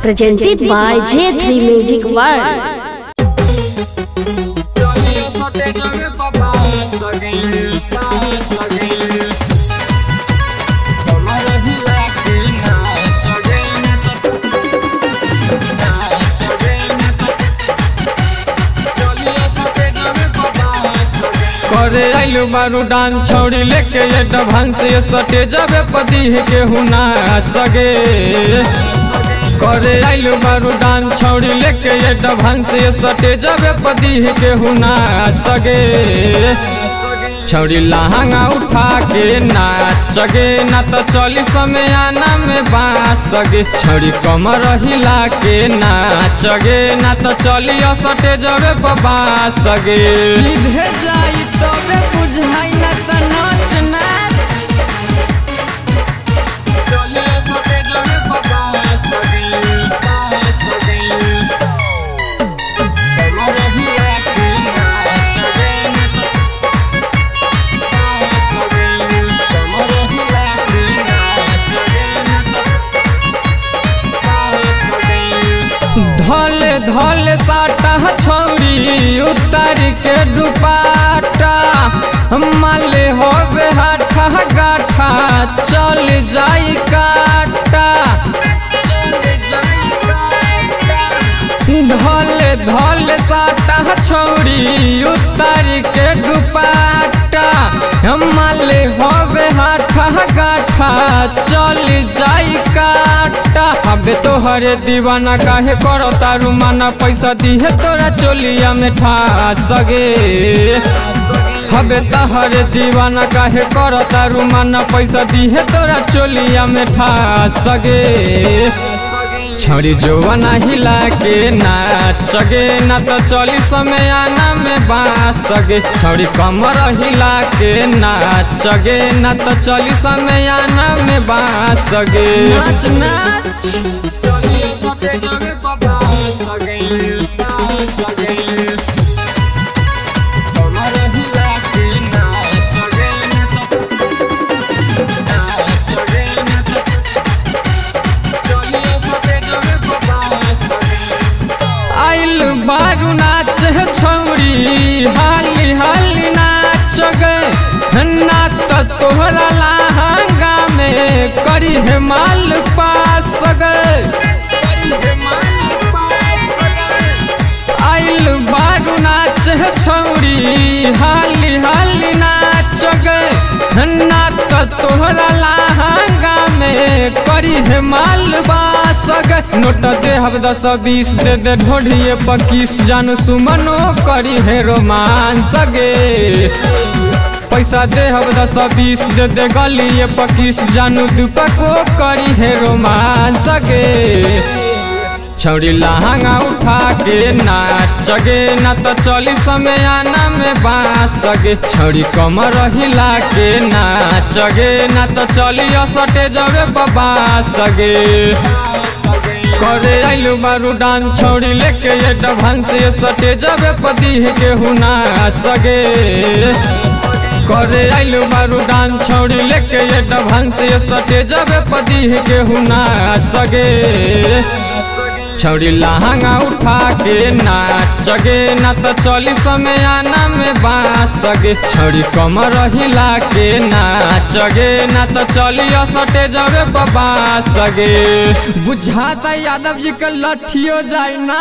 presented by J3 Music World. करे आइलू बारू डान छौड़ी लेके ये डभांग से सटे जाबे पति के हुना सगे करे आइलू बारू डान छौड़ी लेके ये डभांग से सटे जाबे पति के हुना सगे छौड़ी लहंगा उठा के नाच गे ना तो चली समय आना में बास गे छौड़ी कमर हिला के नाच गे ना तो चली सटे जबे बास गे सीधे जाई तबे बुझाई ना तो नाच नाच चली सटे जबे बास गे बास गे कमर हिला के नाच गे ना तो धले धले साटा छौरी उतार के दुपाटा माले होबे हाथा गाठा चल जाई काटा धले धले साटा छौरी उतार के दुपाटा माले होबे हाथा गाठा चल जाई काटा हबे तोहरे दीवाना काहे करो तारू माना पैसा दिहे तोरा चोलिया में ठा सगे हबे तहरे दीवाना काहे करो तारू माना पैसा दिहे तोरा चोलिया में ठा सगे छौरी जोवना हिला के नाच गे ना तो चली समय आना में बास गे छौरी कमर हिला के नाच गे ना तो चली समय आना में बास गे नाच नाच आइल बारू नाच छौरी हाली हाली नाच गे ना तो तोहरा लहंगा में करी है माल पास गे आइल बारू नाच छौरी हाली हाली नाच गे ना तो तोहरा लहंगा में करी है माल बास गे नोट दे हब दस बीस दे दे ढोढ़िए पकीस जानू सुमनो करी है रोमांस गे पैसा दे हब दस बीस दे दे गलिए पकीस जानू दुपको करी है रोमांस गे छौरी लहंगा उठा के नाच गे ना तो चली समय आना में बास गे छौरी कमर हिला के नाच गे ना तो चली सटे जबे बास गे करे आइलू बारू डान छौरी लेके ये डभांग से सटे जबे पति के हुना सगे करे आइलू बारू डान छौरी लेके ये डभांग से सटे जबे पति के हुना सगे छौरी लहंगा उठा के नाच गे ना तो चली समय आना में बास गे छौरी कमर हिला के नाच गे ना तो चली सटे जबे बास गे बुझाता यादव जी का लठियो जाए ना